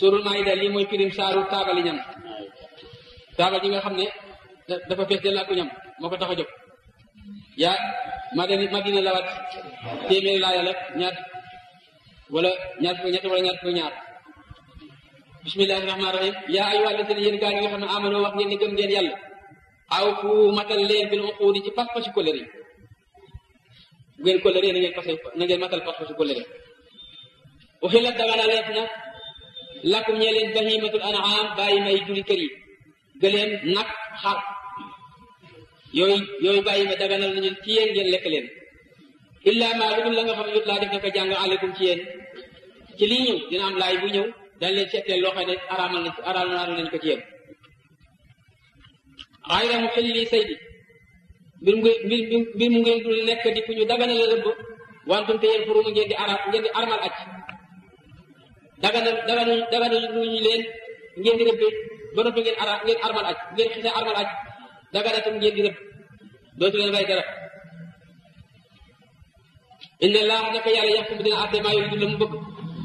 suurul maayida lii mooy firim saaru taabali ñam taabal ji nga xam ne dafa fees del ak ñam moo ko tax a jóg yaa madina madina la wat téeméeri laaya la ñaar wala ñaar fukk ñett wala ñaar fukk ñaar bismillahi rahmaani rahim yaa ayyuha alladina yéen gaa yi nga xam ne amano wax ngeen ni gëm ngeen yàlla aw fu matal leen bil uquudi ci pas-pasi kóllëre yi bu ngeen kóllëre na ngeen pase na ngeen matal pas-pasi kóllëre uxillat dagana leef na lakum ñee leen bahimatul an'am bàyyi may juli kër yi gëleen nag xar yooyu yooyu bàyyi ma daganal nañu ci yéen ngeen lekk leen illa ma lu dul la nga xam ne yut laa def na ko jàng aleykum ci yéen ci lii ñëw dina am laay bu ñëw dañ leen seetleel loo xam ne araamal nañ araamal nañ ko ci yéen xayra mu xëli lii say bi mbir mu mbir mbir mu ngeen dul nekk di fu ñu daganal rëbb wantum te yéen furu ngeen di ara ngeen di armal aj daganal daganal daganal lu ñu leen ngeen di rëbbe ba noppi ngeen ara ngeen armal aj ngeen xisee armal aj daganatum ngeen di rëbb dootu leen rey dara inna laa naka yàlla yaxkum dina àtte maa yuridu la mu bëgg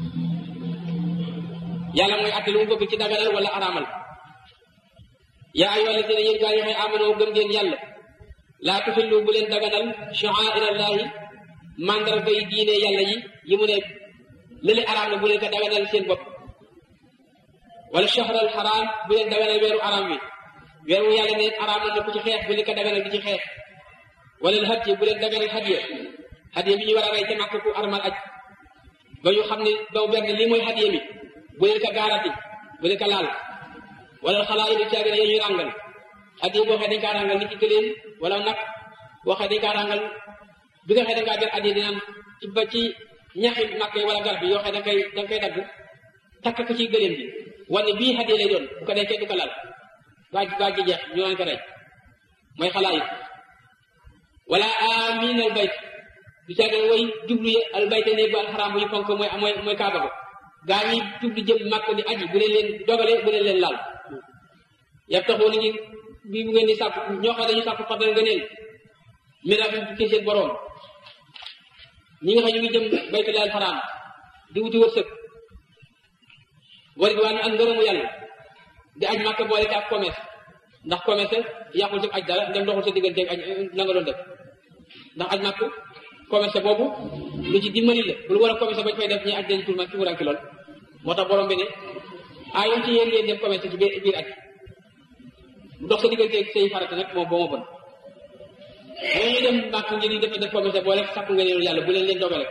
yàlla mooy àtte lu mu bëgg ci daganal wala araamal yaa ayyuha alladina yéen gaa yi xëy amanoo gëm ngeen yàlla laa tuxillu bu leen daganal sha'airallaahi mandarga yi diine yàlla yi yi mu ne lële araam na bu leen ko daganal seen bopp wala shahral xaraam bu leen daganal weeru araam wi weer wu yàlla ne araam na ku ci xeex bu leen ko daganal di ci xeex wala hadiya bu leen daganal hadiya hadiya bi ñu war a rey ca màkk ku armal aj ba ñu xam ne daw benn lii mooy hadiya mi bu leen ko gaarati bu leen ko laal wala xalaa yi du caagin yooyu ñuy ràngal hadiya boo xee dañ kaa ràngal nit ki gëleen wala nag boo xee dañ kaa ràngal bi nga xee da ngaa jël hadiya dina am ci ba ci ñaxi màkk yi wala garab bi yoo xee da nga koy da nga koy dagg takk ko ci gëléem bi wane bii hadiya lay doon bu ko dee kenn du ko laal gaaj gaaj gi jeex ñu naan ko rey mooy xalaa yi wala amin al bayt du caagin way jublu al bayt ne bu alxaraam bu ñu fonk mooy mooy mooy kaaba ko gaa ñi jublu jëm màkk di aji bu leen leen dogale bu leen leen laal yab taxoo ni ngi bi bu ngeen di sàkk ñoo xam dañu sàkk fadal nga neen miraam ci seen boroom ñi nga xam ñu ngi jëm baytul alxaraam di wuti wërsëg war gi waa ñu ak ngërëmu yàlla di aj màkk boole ci ak commerce ndax commerce yàqul ci aj dara ndem doxul sa diggante aj la nga doon def ndax aj màkk commerce boobu lu ci dimbali la bul war a commerce bañ fay def ñi aj dañ tur ma ci wuranki lool moo tax borom bi ne ayoon ci yéen ngeen def commerce ci biir aj bu dox sa diggante say farata nag moom boo ma bon moo ñu dem màkk ngeen di def def commerce boole sàkku nga neenu yàlla bu leen leen dogale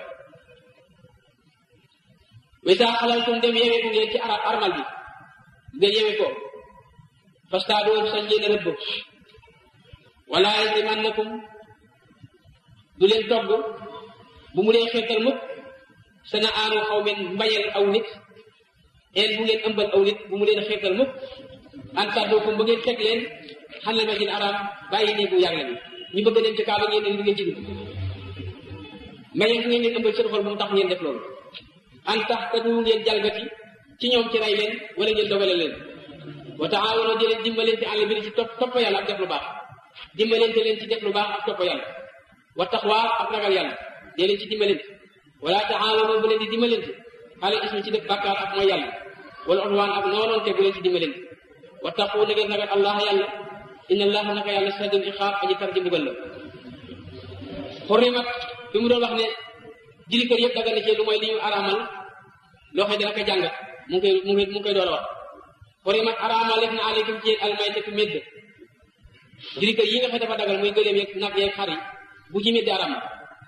wisa xalaltum dem yewee ko ngeen ci arab armal bi ngeen yewee ko fastaadoo sañ ngeen a rëbb wala yajrimannakum du leen togg bu mu leen xeetal mukk sana aanu xaw men mbañal aw nit een bu ngeen ëmbal aw nit bu mu leen xeetal mukk an sàddookum ba ngeen fekk leen xanal masjid araam bàyyi nii bu yàlla bi ñu bëgg dem ci kaaba ngeen ne li ngeen ci dugg mbañal bu ngeen leen ëmbal seen xol bu mu tax ngeen def loolu an tax te du ngeen jalgati ci ñoom ci rey leen wala ngeen dogale leen wa taawanoo di leen dimbalante àll bi ci topp topp yàlla ak def lu baax dimbalante leen ci def lu baax ak topp yàlla wa taxwaa ak ragal yàlla dee leen ci dimbalante wala taawanoo bu leen di dimbalante xale ismi ci def bàkkaar ak mooy yàlla wala odwaan ak noonoonte bu leen ci dimbalante wa taqu na ngeen ragal allah yàlla inna allaha naka yàlla sadul iqaab aji tar ji mbugal la xurrimat bi mu doon wax ne jili kër yëpp daga na ci lu mooy li ñu araamal loo xam ne dana ko jàngat mu ngi koy mu ngi mu ngi koy door a wax xurimat araamal def na aleykum ci yéen almaytatu médd jili kër yi nga xam dafa dagal muy gëléem yeeg nag yeeg xar yi bu ci médd araam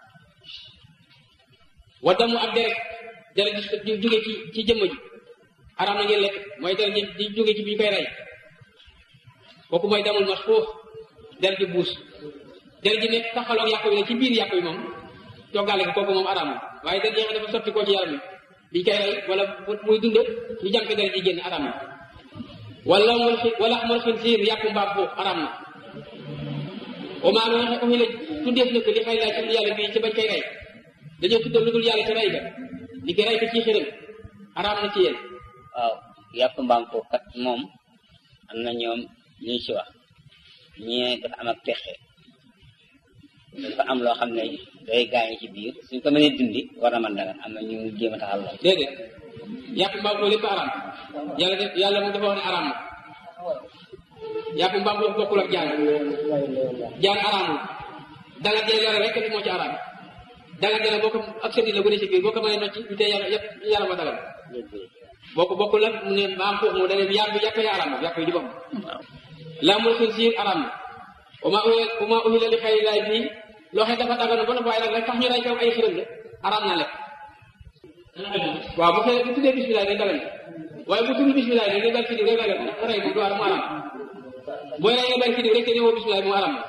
wa damu ak deret deret di jóge ci ci jëmm ji araam na ngeen lekk mooy deret ji di jóge ci bi ñu koy rey kooku mooy damul masfuux deret ji buus deret ji nekk taxaloog yàpp yi ne ci biir yàpp yi moom toggaale ko kooku moom araam na waaye deret yi dafa sotti koo ci yaram bi biñ koy rey wala muy dund ñu jànk deret ji génn araam na wala mul xi wala mul xinsiir yàpp mbaam foofu araam na au moins loo xam ne tuddeef na ko li xëy laa ci yàlla bii ci bañ koy rey dañoo tuddal lu dul yàlla ci rey ga li ko rey ko ci xiram araam na ci yéen waaw yàpp mbaam foofu kat moom am na ñoom ñu ci wax ñee dafa am ak pexe dafa am loo xam ne day gaañu ci biir suñ ko mënee dundi war na man dagan am na ñu jéem a taxal lool déedéet yàpp mbaam ko lépp araam yàlla def yàlla moom dafa wax ne araam na yàpp mbaam ko bokkul ak jaan jaan araamul danga jële yàlla rek moo ci araam danga jële boo ko ak sëndi la bu ne ci biir boo ko mënee nocci du tee yàlla yëpp yàlla ma dagal boo ko bokkul nag mu ne mbaam ko mu dane yàpp yàpp yi araam na yàpp yi di bopp laa mul xinsiir araam na uma uma uhila li xayri laay bii loo xam dafa daganu ba waaye nag rek tax ñu ray kaw ay xiram la araam na lekk waaw bu fekkee bu tuddee bisimilah day dagan waaye bu tudd bisimilah day dal ci diw rek dagan rey moom du araam mu araam booy rey nga dal ci diw rek te ñëwoo bisimilah mu araam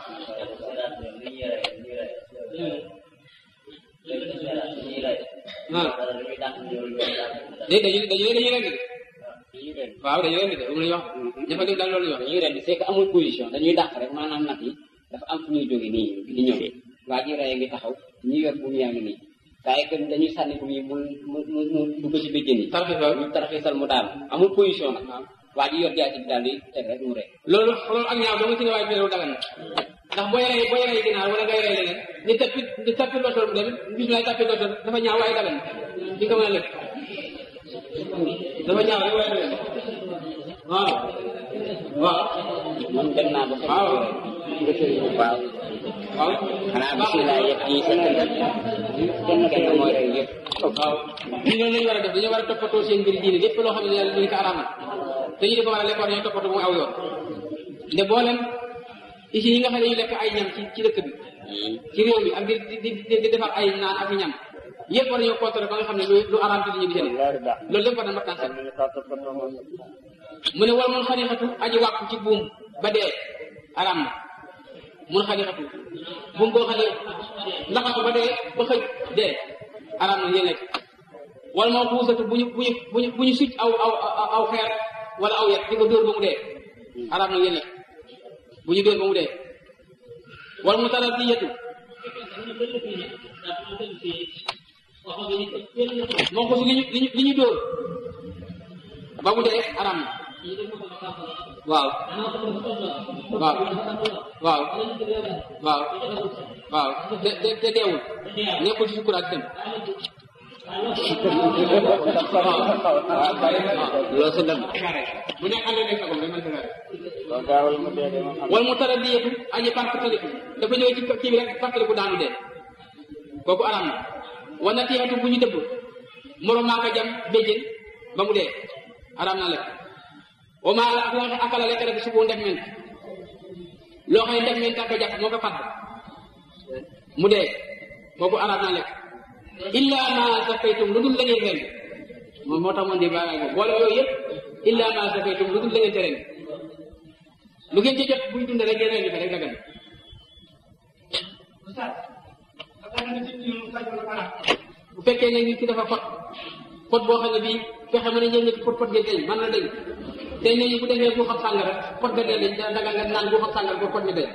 ah déet dañuy dañuy dañuy rendi de waaw dañuy rendi de moom la ñuy wax ña fa def daal loolu la ñuy wax dañuy rendi c'est que amul position dañuy dàq rek maanaam nag yi dafa am fu ñuy jóge nii di ñëw waa ji rey ngi taxaw ñi yor bu mu yaa ngi nii waaye que dañuy sànni bu mu mu mu mu dugg ci béjjën yi tarxis waaw ñu tarxisal mu daal amul position nag waa ji yor jaasi bi daal di teg rek mu rey loolu loolu ak ñaaw dama ci ne waaye bi loolu dagan na ndax booy rey booy rey ginaar wala ngay rey leneen ni tappi ni tappi lotoor mu dem bisimilah tappi lotoor dafa ñaaw waaye dagan na di nga mën a lekk dafa ñaaw rek waaye dagan waaw waaw man dem naa ba fekk waaw waaw waaw xanaa bisimilah yëpp yi sa kenn kenn mooy rey yëpp waaw ñu noonu lañu war a def dañoo war a toppatoo seen mbiri diine lépp loo xam ne yàlla ñu ko araamal dañu di ko war a lekk war ñoo toppatoo mu aw yoon nde boolem ici yi nga xam ne ñu lekk ay ñam ci ci dëkk bi ci réew mi ak di di di di defar ay naan ak i ñam yëpp war nañoo contrôler ba nga xam ne lu lu araam ci li ñu di jëlee loolu lépp war na mattan set mu ne wala mun xarixatu aji wàkku ci buum ba dee araam na mun xarixatu buum boo xam ne laxatu ba dee ba xëj dee araam na yéen lekk wala moo xuusatu bu ñu bu ñu bu ñu bu ñu succ aw aw aw xeer wala aw yet di ko dóor ba mu dee araam na yéen lekk bu ñu dóor ba mu dee wala mu taral di yetu moo ko si li ñu li ñu li ñu dóor ba mu dee araam na waaw waaw waaw waaw waaw te te te deewul nekkul ci sukuraat dem loolu sa dem bu nekk ànd nekk sagom rek man sa wala mu tara di yetu aji partaliku dafa ñëw ci kii bi rek partaliku daanu dee kooku araam na wana tiixatu bu ñu dëbb moro maa ko jam béjjén ba mu dee araam na lekk wa maa la ak la nga akala lekk rek subu ndef ment loo xam ne ndef ment ak jàpp moo ko fàdd mu dee kooku araam na lekk illa ma sakaytum lu dul la ngeen ren moom moo tax moon di baagaay moom boole yooyu yëpp illa ma sakaytum lu dul la ngeen te ren lu ngeen ci jot buy dund rek ngeen rendi ko rek dagan bu fekkee ne nit ki dafa pot pot boo xam ne bii fexe mën a ñëw ñetti pot pot nga deñ mën na deñ te ne bu defee bu xam sàngara pot nga dee dañ dagal nga naan bu xam sàngara ba pot nga deñ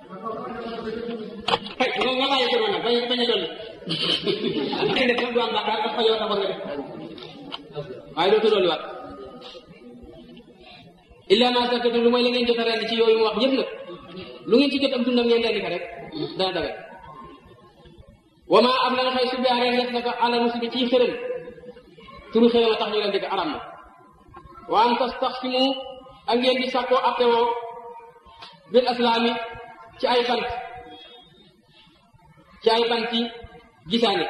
xëy nga nga bàyyi ko noonu nag bañ bañ a dolli ak def du am bàkkaar dafa yow taxoon nga def waaye dootu dolli waat illa ma sakatu lu mooy la ngeen jot a rend ci yooyu mu wax yëpp nag lu ngeen ci jot am dundam ngeen rendi ko rek dana dagal wa ma am la nga xëy su biaree def na ko ala musibi ci xërëm turu xërëm a tax ñu rendi ko aram na wa an tastaxsimu ak ngeen di sàkkoo attewoo bil aslaami ci ay bant ci ay banti gisaane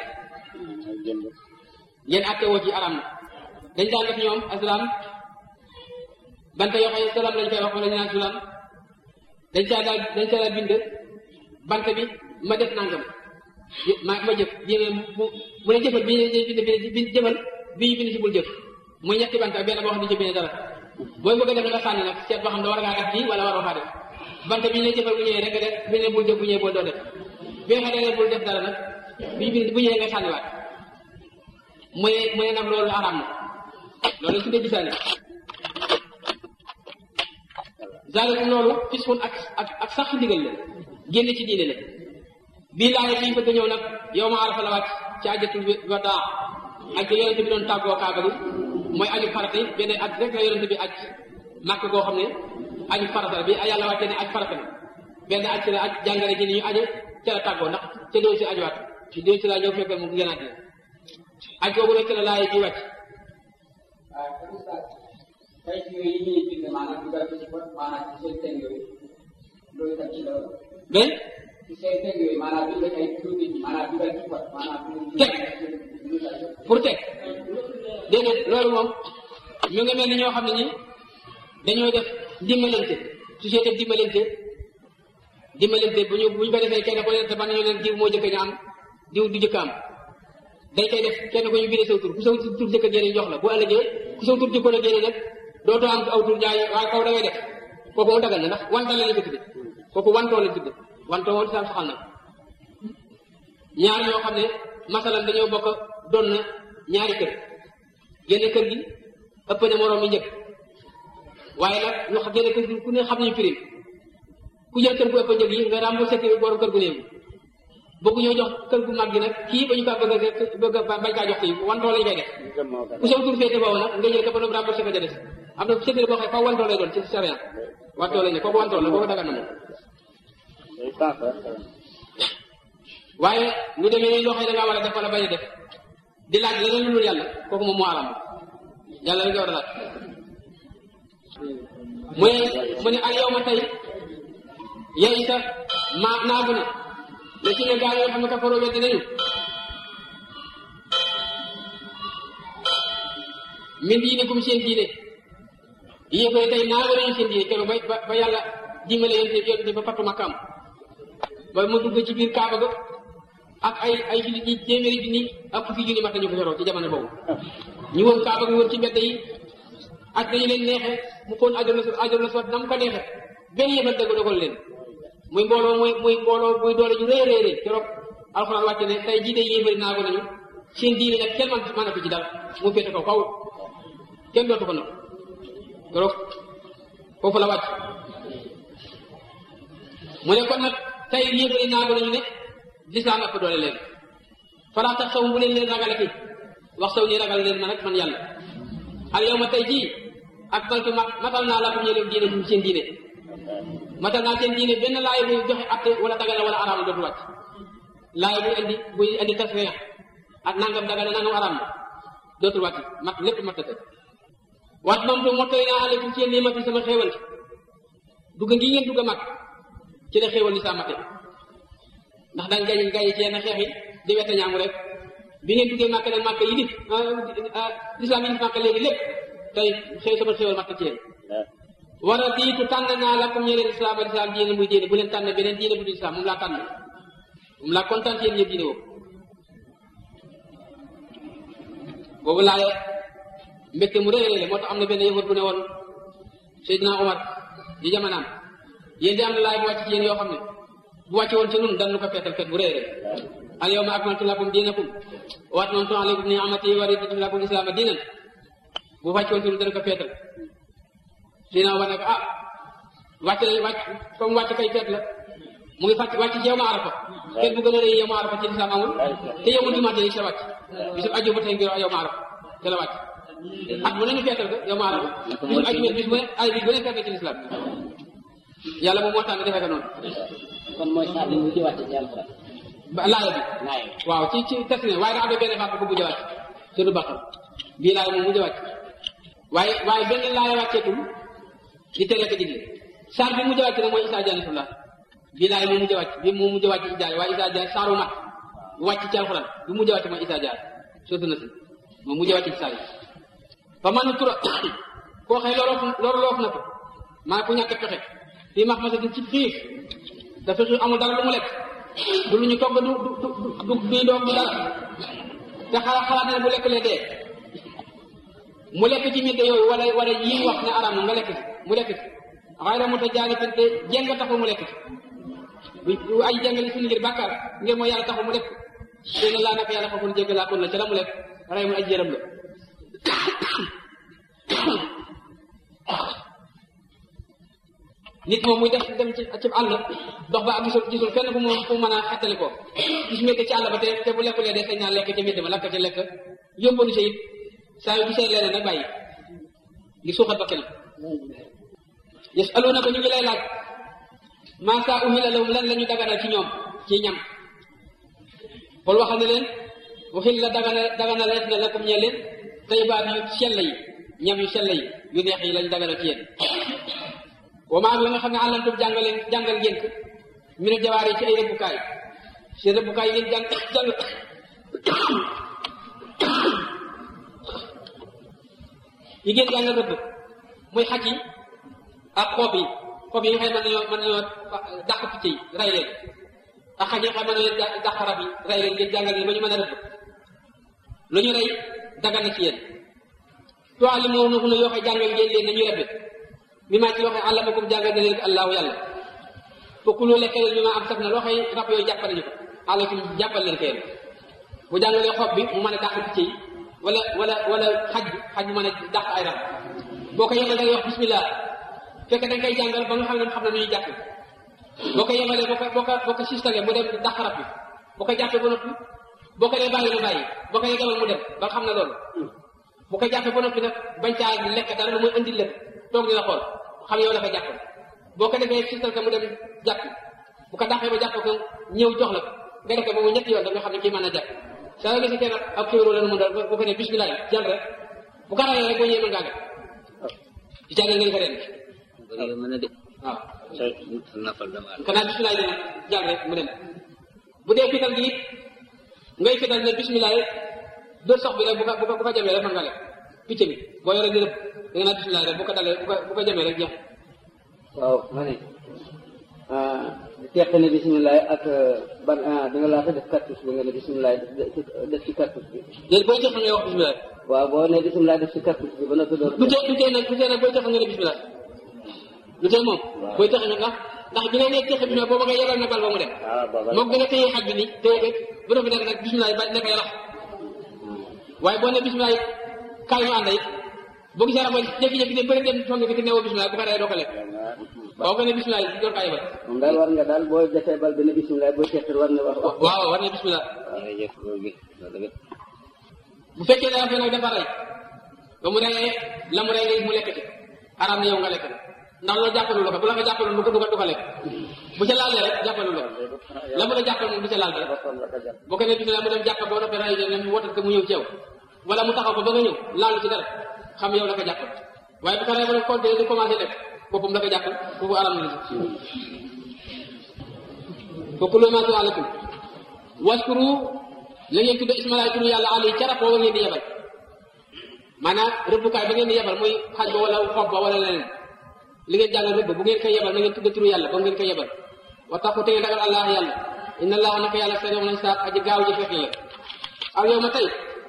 ngeen attewoo ci aram na dañ daan def ñoom aslam banta yoo xam ne salaam lañ koy wax wala ñu naan salaam dañ caa daal dañ caa daal bind bant bi ma def nangam ma ma jëf bii bu bu ne jëfal bii bind bi jëfal bii ñu bind si bul jëf muy ñetti bant ak benn boo xam ne ci bind dara booy bëgg a def nga sànni nag seet boo xam ne war ngaa def bii wala waroo faa def bant bi ñu ne jëfal bu ñëwee rek nga def bi ne bul jëf bu ñëwee boo doo def bi nga xam ne bul def dara nag bii bind bu ñëwee nga sànniwaat muy muy nag loolu araam na loolu su dee gisaane zaalikum loolu fiskun ak ak ak sax ndigal la génn ci diine la bii laaya bi bëgg ñëw nag yow ma arafa la wàcc ci ajatul wadaa ak yonente bi doon tàggoo kaaba gi mooy aju farata yi benn aj rek la yonente bi aj màkk goo xam ne aju farata la bi yàlla wàccee ne aj farata la benn aj ci la aj jàngale ci ni ñu aje ca la tàggoo ndax ca doo si ajuwaat ci doo si la ñëw fekkal mu gënaat la aj googu rek la laaya bi wàcc waaw te oustaz kay yooyu yi ñuy bind maanaam dugal ko ci pot maanaam ci seen teg yooyu loolu tam ci la mais ci seen teg yooyu maanaam bind ay turu nit ñi maanaam dugal ci pot maanaam Teg. pour teg déedéet loolu moom ñu ngi mel ni ñoo xam ne ni dañoo def dimbalante société dimbalante dimbalante bu ñu bu ñu ko defee kenn ku ne te man nañu leen diw moo jëkk ñu am diw du jëkk am dañ koy def kenn ko ñu bindee saw tur ku saw tur jëkk a génne jox la bu ëllëgee ku saw tur jëkkoon a génne nag dootoo am aw tur jaay waaye kaw da ngay def kooku mu dagal na ndax wantal la ñu ko tudde kooku wantoo la tudde wantoo woon sam saxal na ñaar ñoo xam ne masalan dañoo bokk doon na ñaari kër génne kër gi ëpp na moroom mi njëkk waaye nag ñu xam génne kër gi ku ne xam nañu prime ku jël kër gu ëpp njëg yi nga remboursé kër borom kër gu néew bëgg ñoo jox kër gu mag gi nag kii ba ñu kaa bëgg a bëgg a bañ kaa jox kii wantoo lañu koy def ku saw tur féete boobu nag nga jël ko ba noonu remboursé ko ca des am na séddale boo xam ne faw wantoo lay doon ci sariya wantoo lañ ne kooku wantoo la kooku dagan na moom waaye lu demee ni loo xam ne da ngaa war a def wala bañ a def di laaj leneen lu dul yàlla kooku moom moo aram yàlla la nga war a laaj mu ne mu ne al yow ma tey yey sa ma naagu na la ci ne gaa yoo xam ne kafaroo weddi nañu min diinikum seen diine yéen koy tey naagu nañu seen diine keroog ba ba yàlla dimbale yéen yéen ba fattu makkaam ba mu dugg ci biir kaaba ga ak ay ay jullit ñi téeméeri junni ak fukki junni mat nañu ko yoroo ci jamono boobu ñu wër kaaba gi wër ci mbedd yi ak dañu leen neexee mu xoon ajol la ajol la soit na mu ko neexee benn yëfal dëgg dogal leen muy mbooloo muy muy mbooloo muy doole ju rëy rëy rëy keroog alxuraan wàcce ne tey jii de yéefari naago nañu seen diine nag kenn man mënatu ci dara mu féete kaw kaw kenn dootu ko nag keroog foofu la wàcc mu ne kon nag tey yéefari naago nañu ne lislaam ëpp doole leen falaa tax saw bu leen leen ragale ki wax saw ni ragal leen ma nag man yàlla al yow ma tey jii ak baltu ma matal naa la ko ñëlew diine bu seen diine matal naa seen diine benn laay buy joxe atte wala dagana wala araam dootu wàcc laay buy indi buy indi tasriya ak nangam dagana nangam araam dootul wàcc mat lépp mat na waat moom tu mottali naa aleykum ci yéen nii mati sama xéewal dugg ngi ngeen dugg a mag ci la xéewal li saa mate ndax dañ gañ gañ ci yenn xeex yi di wete ñaamu rek bi ngeen duggee màkk nag màkk yi di lislaam yi di màkk léegi lépp tey xëy sama xéwal màkk ci yéen war a diitu tànn naa la comme ñeneen islam al islam diine muy diine bu leen tànn beneen diine bu dul islam moom laa tànn moom laa kontaan ci yéen yëpp diine boobu boobu laaye mbégte mu rëy la moo tax am na benn yëfat bu ne woon Seydina Omar di jamonaam yéen di am na laay bu wàcc ci yéen yoo xam ne bu wàcce woon ci nun dan nu ko feetal fet bu rëy rëy al yawma akmaltu lakum diinakum wa atmamtu alaykum ni'amati wa raditu lakum islaama diinan bu wàcce woon ci nun dana ko feetal Seydina Omar ne ko ah wàcc nañ wàcc comme wàcc kay feet la mu ngi fàcc wàcc ci yow ma arafa feet bu gën a rëy yow ma arafa ci lislaam amul te yow mu jumaate ci la wàcc bisu aju ba tey ngir yow ma arafa te la wàcc at mu ne ñu feetal ko yow ma arafa bisu aju bis bu ne ay bis bu ne feet ci lislaam yàlla moom moo tànn defee ko noonu kon mooy saa bi mu ci wàcce ci alxuraan ba laaya bi laaya waaw ci ci test ne waaye daa am na benn baat bu ko mujj a wàcc te du baqal bii laaya moom mujj a wàcc waaye waaye benn laaya wàcceetul di tere ko digle saar bi mujj a wàcc nag mooy Isaa Jaanatullah bii laaya moom mujj a wàcc bii moom mujj a wàcc ci jaare waaye Isaa Jaar saaru mat bu wàcc ci alxuraan bi mujj a wàcc mooy Isaa Jaar surtout na si moom mujj a wàcc ci saar yi fa man tura koo xëy loroof loru loof na ko maa ku ñàkk pexe fii max masatin ci xiif dafa xiif amul dara lu mu lekk du lu ñu togg du du du du doom du dara te xalaat xalaat ne bu lekk lee dee mu lekk ci mbir yooyu wala wala yi wax ne araam na nga lekk ci mu lekk ci xayra mu ta jaani fi te jéng taxul mu lekk ci bu ay jàngale suñu ngir bàkkaar ngir mooy yàlla taxul mu lekk dina laa naka yàlla xaful jégg laa kon la ca la mu lekk ray mu aj jërëm la nit moom muy def dem ci ci àll dox ba am gisul gisul fenn fu mu fu mu mën a xettali ko gis métti ci àll ba te te bu lekkulee de sañ naa lekk ca mbedd ma lakk ca lekk yóbbalu sa it saa yu gisee leneen nag bàyyi ngir suuxat ba kenam yasaluna ko ñu ngi lay laaj maa saa uhila lahum lan la ñu daganal ci ñoom ci ñam xool waxal ne leen waxil la dagana dagana lees na lakum ñe leen tayyibaat yu sell yi ñam yu sell yi yu neex yi lañ daganal ci yéen wa maa la nga xam ne àllantum jàngal leen jàngal ngeen ko mi ne jawaar yi ci ay rëbbukaay seen rëbbukaay yéen jàng jàng yi ngeen jàngal rëbb muy xaj yi ak xob yi xob yi nga xam ne mën nañoo mën nañoo dàq picc yi rey leen ak xaj yi nga xam ne mën nañoo dàq rab yi rey leen ngeen jàngal leen ba ñu mën a rëbb lu ñu rey dagan na ci yéen toali moo na xuna yoo xam jàngal ngeen leen nañuy rëbbe mi maa ci loo xam àllamakum jàngal na leen allahu yàlla fokk lu lekk leen mi maa am saf na loo xam rab yooyu jàppal nañu ko àllakum jàppal leen keen bu jàngalee xob bi mu mën a dàq picc yi wala wala wala xaj bi xaj bu mën a dàq ay rab boo ko yemal da ngay wax bismillah fekk da nga koy jàngal ba nga xam ne xam ne nu ñuy jàpp boo ko yemalee boo ko boo ko boo ko sistalee mu dem dàq rab bi boo ko jàppee ba noppi boo ko dee bàyyi mu bàyyi boo ko dee demal mu dem ba xam ne loolu bu ko jàppee ba noppi nag bañ caa lekk dara lu muy indi lépp toog di la xool xam yow la ko jàpp boo ko defee sistal ko mu dem jàpp bu ko dàqee ba jàpp ko ñëw jox la ko nga def ko ba mu ñetti yoon da nga xam ne kii mën a jàpp saa yoo gisee kenn ab kéwéro la nu mu dal boo ko ne bismillah jàll rek bu ko rayee rek boo ñëwee mën ngaa def ci jàngal ngeen ko ren bëri mën a de waaw say nafal dama kanaa bismillah dina jàll rek mu dem bu dee fital gi it ngay fital ne bismillah dóor sox bi rek bu ko bu ko bu ko jamee rek mën nga lekk picc bi boo yoree di rëbb da nga naan bismillah rek bu ko dalee bu ko bu ko jamee rek jeex waaw ma ne teq ne bisimilah ak ban da nga laata def cartouche bi nga ne bisimilah def ci cartouche bi léegi booy jox ngay wax bismillah waaw boo ne bisimilah def ci cartouche bi ba noppi door du tee du tee nag du tee nag booy jox nga ne bismillah du tee moom booy jox nga ndax ndax bi nga nee joxe bismillah booba nga yebal na bal ba mu dem ah booba moom da nga téye xaj bi nii téye ko bu noppi nag nag bismillah ba nekk yalax waaye boo ne bismillah kaay ñu ànd it boo gisee rabo jékki-jékki ne bëri dem song ko te newoo bismillah bu ko rey doo ko lekk boo ko ne bismillah door kaa yebal moom daal war nga daal boo defee bal bi ne bisimilah boo teqir war na wax wax waaw war na bismillah jërëjëf loolu bi loolu bi bu fekkee ne affaire nag dafa rey ba mu reyee la mu rey nga mu lekk ci araam na yow nga lekk ndax loolu jàppalu la ko bu la ko jàppalu du ko du ko du ko lekk bu ca laalee rek jàppalu la ko la mu la jàppal moom du ca laal rek boo ko ne bismillah mu dem jàpp boo noppee rey ne mu wotat ko mu ñëw ci yow wala mu taxaw ko ba nga ñëw laalu ci dara xam yow la ko jàppal waaye bu ko rey ba nag continuer di commencé lekk boppam la ko jàppal foofu araam na la ci foofu lu maatu alakum waskuru la ngeen tudde ismalaay turu yàlla ali carap booba ngeen di yebal maanaam rëbbukaay ba ngeen di yebal muy xaj ba wala xob ba wala leneen li ngeen jàngal rëbb bu ngeen koy yebal na ngeen tudde turu yàlla ba ngeen koy yebal wa taxu te ngeen ragal allah yàlla inna allah naka yàlla seen yoon lañ saab aji gaaw ji fekk la aw yow ma tey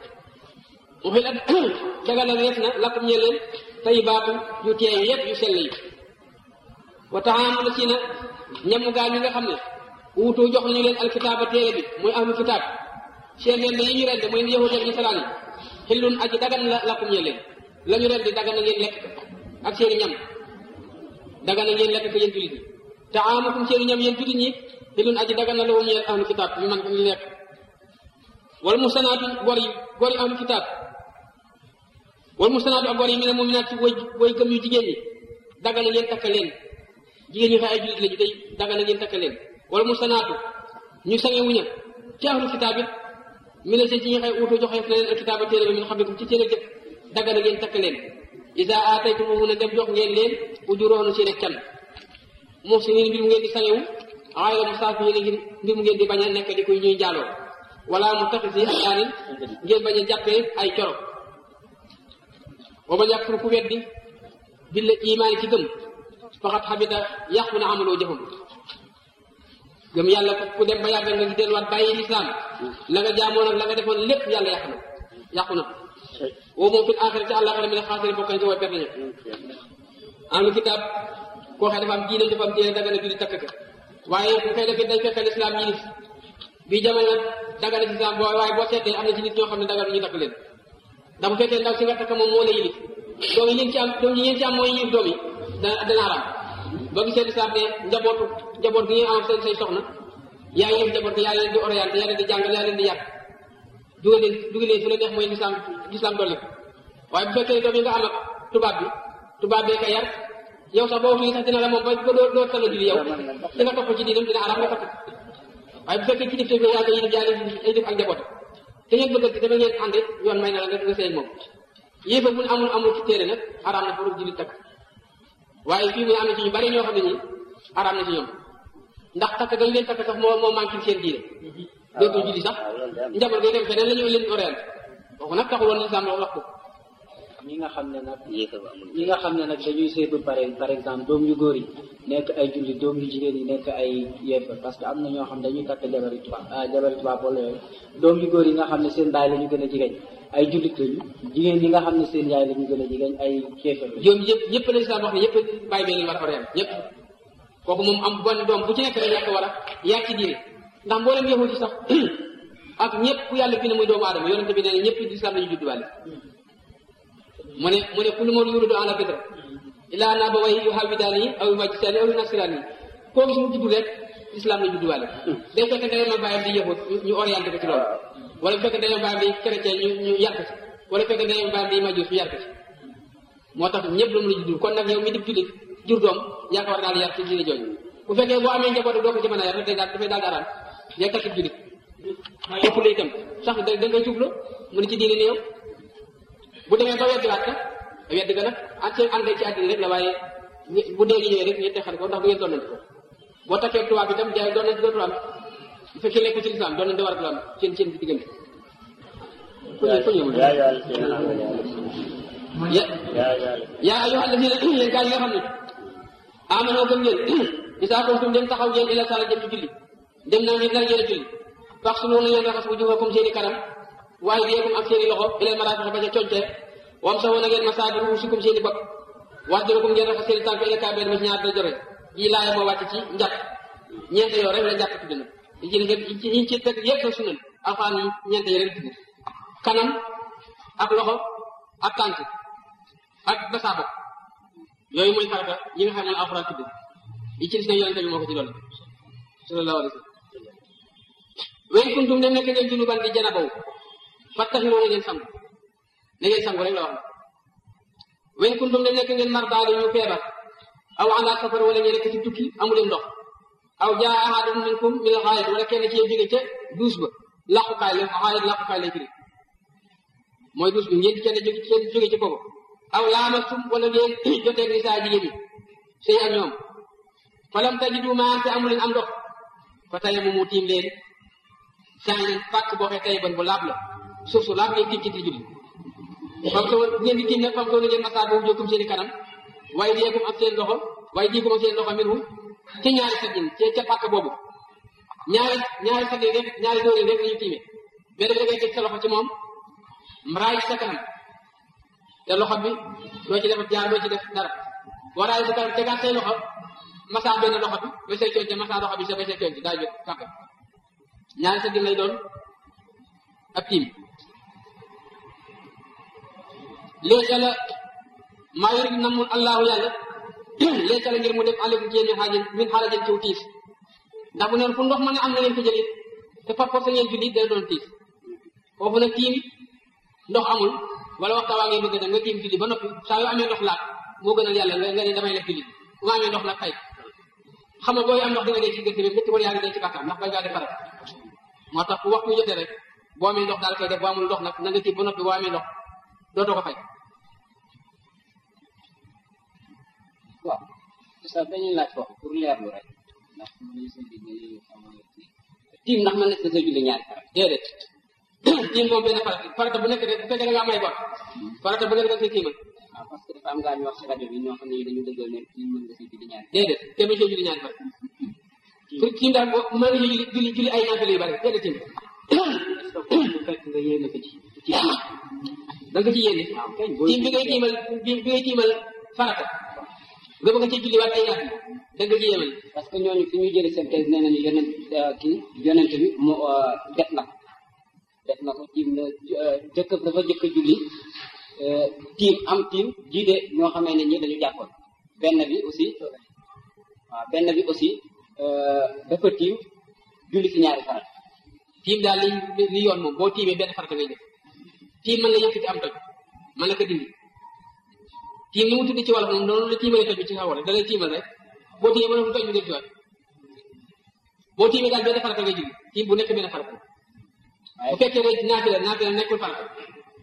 mu xil at dagal na def na lakkum ñe leen tayibaatu yu teey yëpp yu sell yi wa taxaamu la si na ñamu gaa ñi nga xam ne wuutu jox nañu leen alkitaaba téere bi muy ahlu kitaab seen leen yi ñu rende muy yahud ak nasaraan yi xillun aji dagan la lakkum ñe leen la ñu rendi dagan na ngeen lekk ko ak seeni ñam dagan na ngeen lekk ko yéen jullit ñi taamukum seeni ñam yéen jullit ñi xillun aji dagan na la woon ñeel ahlu kitaab ñu man ko ñu lekk wala musanaatu gor yi gor yi ahlu kitaab wala musanaatu ak gor yi mi ne muminaat ci way way gëm yu jigéen ñi dagan na ngeen takk leen jigéen ñi xay ay jullit lañu day dagan na ngeen takk leen wala musanaatu ñu sange wuña ci ahlu kitaab it mi ne ci ñi xay uutu joxe na leen alkitaaba téere bi min xablikum ci téere jëkk dagan na ngeen takk leen isa aataytumuhunna dem jox ngeen leen ujuroonu seen ak can muhsinin mbir mu ngeen di sangewu xayra musaafihiin ngir mbir mu ngeen di bañ a nekk di koy ñuy njaaloo wala mu taxisi ak daanin ngeen bañ a jàppee ay coro wa man yakfur ku weddi billa imaani ci gëm faxat xabita yàqu na amaloo jëfam gëm yàlla ku dem ba yàgg nga delluwaat bàyyi lislaam la nga jaamoon ak la nga defoon lépp yàlla yàq na yàqu na woo moom fil axira ci àllaaxira mi ne xaasari bokk na ci way perte ña ahlu kitaab koo xam dafa am diine dafa am diine daga na julli takk ka waaye bu koy defee dañ fekk lislaam yi nit bii jamono daga na ci lislaam boo waaye boo seetee am na ci nit ñoo xam ne daga ñu takk leen ndax bu fekkee ndaw si nga takk moom moo la yilif doom yi ngeen ci am doom yi ngeen ci am mooy yilif doom yi dana dana aram boo gisee lislaam ne njabootu njaboot gi ngeen am seen say soxna yaa yilif njaboot gi yaa leen di orienté yaa leen di jàngal yaa leen di yàq dugal leen dugal leen fu la neex mooy lislaam lislaam dolli ko waaye bu fekkee doom yi nga am ak tubaab bi tubaab bee ko yar yow sax boo wax lii sax dina la moom ba ba doo doo tala julli yow da nga topp ci diinam dina aram nga takk waaye bu fekkee kilif te yaa ko yilif yaa leen ay def ak njaboot te ngeen bëgg dama ngeen ànd yoon may na la nga nga sëy moom yéefa bu amul amul ci téere nag araam na pour jullit takk waaye fii muy am na ci ñu bari ñoo xam ne ñi araam na ci ñoom ndax takk gañ leen takk sax moo moo manqué seen diine dootul julli sax njaboot ngay dem feneen la ñu leen orienté kooku nag taxul woon lislaam wax ko ñi nga xam ne nag yéefa ba amul ñi nga xam ne nag dañuy seetu par par exemple doom yu góor yi nekk ay julli doom yu jigéen yi nekk ay yéefar parce que am na ñoo xam dañuy takk jabari tubaab ah jabari tubaab wala yooyu doom yu góor yi nga xam ne seen baay la ñu gën a jigéen ay jullit lañu jigéen yi nga xam ne seen yaay la ñu gën a jigéen ay kéefar lañu yoom yëpp yëpp la lislaam wax ne yëpp bàyyi bee leen war a orienté ñëpp kooku moom am bon doom bu ci nekk rek yaa ko war a yaa ci diine ndax mboolem yahut yi sax ak ñëpp ku yàlla fi ne muy doomu aadama yonente bi nee na ñëpp lislaam la ñu judduwaale mu ne mu ne kullu man yuridu ala fitra illa an abawayhi yuhawwidaanihi aw yumajjisaanihi aw yunasiraanihi koo gis mu juddu rek islam la judduwaale day fekk ndeyam ak bàyyam di yahut ñu orienté ko ci loolu wala bu fekk ndeyam bàyyam di chrétien ñu ñu yar ko ci wala bu fekk ndeyam bàyyam di majuus ñu yar ko ci moo tax ñëpp la mën a juddul kon nag yow mi di jullit jur doom yaa ko war daal yar ci diine jooju bu fekkee boo amee njaboot doo ko ci mën a yar day daal dafay daal daaraan day takk jullit ëpp la itam sax da da ngay jublu mu ne ci diine ni yow bu demee ba weddi waat ka weddi ga nag ak seen ànd ci àddina rek la waaye bu dee gi ñëwee rek ñetti xarit ko ndax du ngeen doonante ko boo takkee tubaab itam jaay doonante dootul am bu fekkee lekku ci lislaam doonante waratul am seen seen diggante ku ñëw ku ñëw يا أيها الذين آمنوا ya يا أيها yaa ayyuha alladina yéen gaa yi nga xam ne amanoo gëm ngeen isaa kuntum dem taxaw ngeen ila sala jëm ci julli dem na ngeen nar ngeen a julli fax su noonu ngeen raxas wujuhakum seen i kanam waaye biyeekum ak seen i loxo ilal marafiq ba ca conte wam sa woon a ngeen masaa bi ruusikum seen i bopp wasdurakum ngeen raxas seen i tànk ila kaabeen ba ci ñaar da jore yi laaya moo wàcc ci njàpp ñeente yoo rek la njàpp tudd na yi ci yi yi ci teg yëpp sa sunan alxaan yi ñeente yi rek tudd kanam ak loxo ak tànk ak basaa bopp yooyu mooy farata yi nga xam ne alxuraan tudd yi ci des nag yonente bi moo ko ci doon sallallahu alayhi wa sallam wen kuntum dem nekk ngeen junuban di janabaw fattaxiroo na ngeen sangu na ngeen sangu rek la wax wen kuntum dem nekk ngeen mar daal ñu feebar aw ala safar wala ngeen nekk ci tukki amuleen ndox aw jaa ahadun minkum min xaayit wala kenn ci yéen jóge ca duus ba làqukaay la xaayit làqukaay lay firi mooy duus bi ngeen kenn jóge kenn jóge ci boobu aw laamastum wala ngeen joteeg ni saa jigéen ñi sëy ak ñoom falam tajidu maan te amu leen am ndox fa tey mu mu tiim leen saa leen pàkk boo xee tey ban bu laab la suuf su laab ngeen tiim ci di julli fam so bu ngeen di tiim nag fam so na ngeen masaa boobu jokkum seen i kanam waaye diyeekum ak seen loxo waaye diikum ak seen loxo minhu ci ñaari saddin ci ca pàkk boobu ñaari ñaari saddin rek ñaari dóorin rek la ñu tiimee benn bi da ngay teg sa loxo ci moom mraay sa kanam te loxo bi doo ci def jaar doo ci def dara boo raay sa kanam tegaat say loxo masaa benn loxo bi ba say coonte masaa loxo bi sa ba say coonte daa jóg kàpp ñaari sa din lay doon ab tiim léegi la maa yurid namul allahu yàlla léegi la ngir mu def aleykum ci yéen ñu xaajin min xaarajin ciw tiis ndax bu neen fu ndox mën a am na ngeen ko jëlit te par force ngeen julli dana doon tiis foofu nag tiim ndox amul wala waxta waa ngay bëgg dem nga tiim julli ba noppi saa yoo amee ndox laat moo gënal yàlla nga nga ne damay def julli bu ma amee ndox nag fay xam nga booy am ndox dina dee ci gerte bi métti wala yaa ngi dee ci bàkkaar ndax bañ ngaa def farat moo tax fu waxtu jotee rek boo amee ndox daal koy def boo amul ndox nag na nga tiim ba noppi boo amee ndox dootoo ko fay waaw sax dañuy laaj foofu pour leerlu rek ndax ñu sa digg tiim ndax man nekk sa julli ñaari farat déedéet tiim moom benn farata farata bu nekk rek bu fekkee da nga am ay bor farata bu nekk da nga koy tiimal waaw parce que dafa am gaa ñu wax si rajo bi ñoo xam ne dañu dëggal ne tiim mën nga si julli ñaari déedéet te ba see julli ñaari farata pour tiim daal boo mën nga julli julli julli ay naafile yu bari déedéet tiim bu fekk nga yéene ko ci ci tiim da nga ko ci yéene tiim bi ngay tiimal bi bi ngay tiimal farata nga bëgg ci julli waat ay naafile da nga ci yéemal parce que ñooñu fi ñuy jëlee seen thèse nee nañu yonent kii yonent bi mu def na ko def na ko tiim na jëkk dafa jëkk a julli tiim am tiim jiite ñoo xamee ne ñi dañu jàppoon benn bi aussi waaw benn bi aussi dafa tiim julli fi ñaari farat tiim daal li li yoon moom boo tiimee benn farata ngay def tiim mën la yëkkati am toj mën la ko dindi tiim ni mu tudd ci wàll moom noonu la tiimalee toj bi ci xaw rek da lay tiimal rek boo tiimee ba toj bi del ci waat boo tiimee daal benn farata ngay julli tiim bu nekk benn farata bu fekkee ne naafila naafila nekkul farata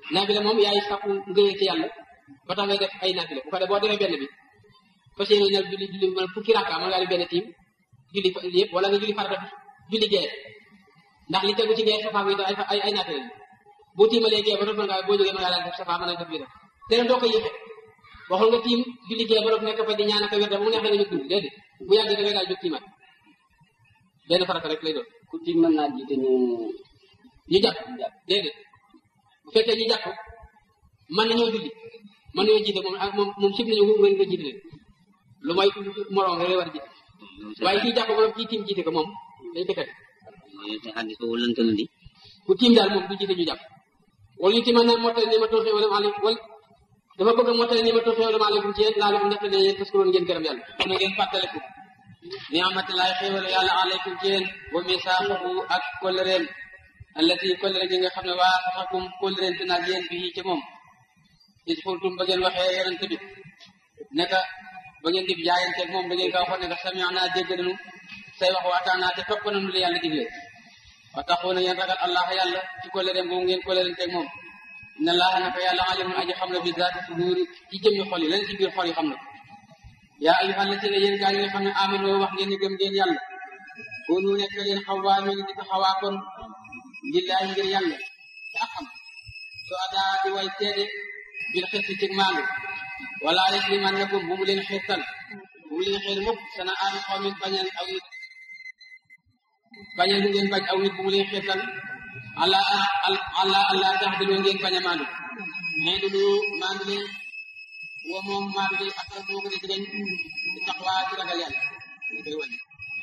naafila moom yaay sàkku ngëyee ci yàlla ba tax ngay def ay naafila bu ko def boo defee benn bi fas yéene nag julli julli mën fukki rakka mën ngaa def benn tiim julli fa yëpp wala nga julli farata julli gee ndax li tegu ci gee safaa bi ay ay ay naafila boo tiimalee gee ba noppi nga boo jógee mën ngaa daan def safaa mën a def bi def te nag doo ko yéexe waxul nga tiim julli gee ba noppi nekk fa di ñaan ak a wér bu mu neexee nga jóg julli déedéet bu yàggee da ngay daal jóg tiimaat benn farata rek lay doon ku tiim mën naa jiite ñu ñu jàpp déedéet bu fekkee ñu jàpp mën nañoo julli mën nañoo jiite moom ak moom moom sib nañu nga nga jiite leen lu may moroom rek lay war a jiite waaye kii jàpp moom kii tiim jiite ko moom dañ ko tere te xadis boobu lënt na di ku tiim daal moom du jiite ñu jàpp wala ñu tiimal na mottali ni ma toosee wala maaleykum wala dafa bëgg a mottali ni ma toosee wala maaleykum ci yéen laa leen ndaxte ne yéen parce que loolu ngeen gërëm yàlla na ngeen fàttaliku ni amatilaay xéewal yàlla aleykum ci yéen wa misaaxahu ak kollereen allati kollere gi nga xam ne waa saxakum kollereen te naag yéen bii ci moom is xultum ba ngeen waxee yonente bi ne ka ba ngeen di jaayanteeg moom da ngeen ka waxoon ne ka sami'na dégg nañu say wax waataanaa te topp nañu li yàlla digle wa taxoona yéen ragal allah yàlla ci kollereem boobu ngeen kollerenteeg moom inna allaha naka yàlla alimun aji xam na bi zaati suduuri ci jëmmi xol yi leen ci biir xol yi xam na yaa ayyuhal lazina yéen gaa yi nga xam ne amano wax ngeen ni gëm ngeen yàlla koonu nekk leen xawaamin di taxawaa kon lillahi ngir yàlla ci ak xam so adaa di way seede bil xis ci maandu wala yaslimannakum bu mu leen xiirtal bu mu leen xiir mukk sana aanu xawmin bañal aw nit bañal bu ngeen bañ aw nit bu mu leen xiirtal ala ala allah taxdilu ngeen bañ a maandu mais du lu maandu leen wa moom maandu leen ak moo ko di jigéen di taxawaa ci ragal yàlla ñu koy wàññi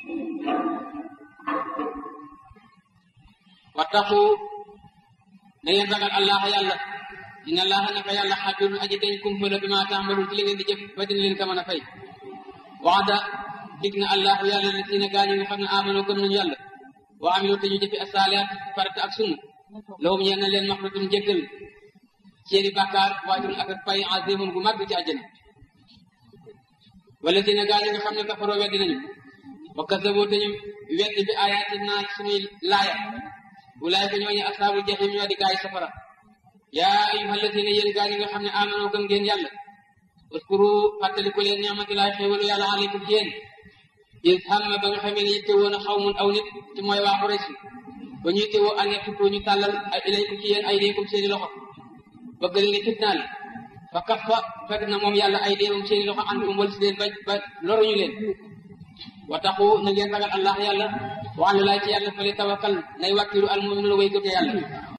wattaqu na ngeen ragal allah yàlla inna allaha naka yàlla xabirun aji dañ kumpala bi ma taamaluun ci li ngeen di jëf ba dina leen ko mën a fay waxda dig na allahu yàlla la si ne gaa ñi nga xam ne amano gëm nañu yàlla wa amilu te ñu jëfi asaaliyaat farata ak sunna lahum ñeen na leen maxratun jéggal seeni bàkkaar waajurun ak ak pay azimun gu màgg ci àjjana wala si ne gaa ñi nga xam ne kafaroo weddi nañu wa kasaboo te ñu weddi bi ayaati naa suñuy laaya ulaayka ñooñu asaabul jahim ñoo di gaay safara yaa ayyuha alladina yéen gaa ñi nga xam ne amano gëm ngeen yàlla uskuru fàttaliku leen ni'matillahi xéewalu yàlla aleykum ci yéen is hamma ba nga xamee ne yitte woon a xaw mun aw nit ci mooy waa Quraysh ba ñu yitte woo an yattutu ñu tàllal ay ilaykum ci yéen ay déekum seeni loxo bëgg leen ne fitnaal fa kaffa fekk na moom yàlla ay déekum seeni loxo ankum wal si leen ba ba loruñu leen wa taxu na ngeen ragal allah yàlla wa ala laa ci yàlla fale tawakkal nay wàkkilu al mu'minuuna way gëm yàlla